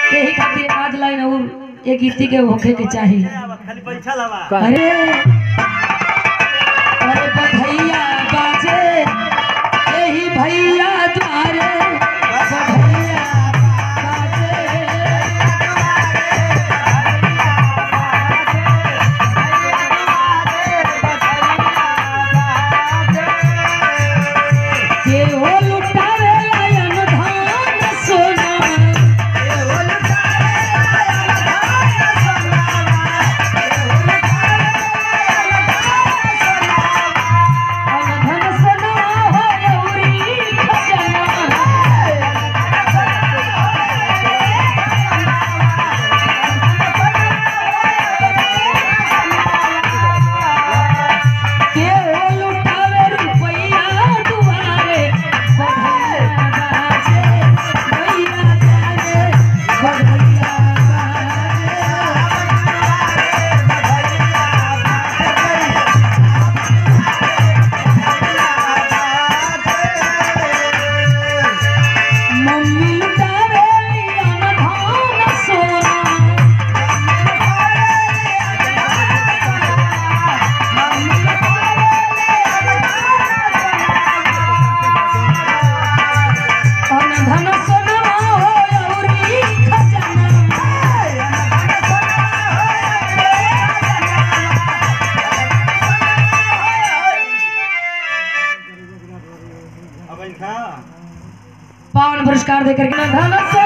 यही खातिर आज लाइन और एक गीती के होखे के चाहिए खाली बैठल हवा अरे अरे बधैया बाजे यही भैया द्वारे बधैया बाजे के हो लुटावे लायन धान सोना धन सोना हो लौरी खजना के हो लुटावे रुपैया दुआरे बधैया बाजे भैया जाने बधैया बाजे मम्मी लुटावे लियन धान सोना अन धन सोना हो लौरी खजना अब इनका पावन पुरस्कार देकर के ना धन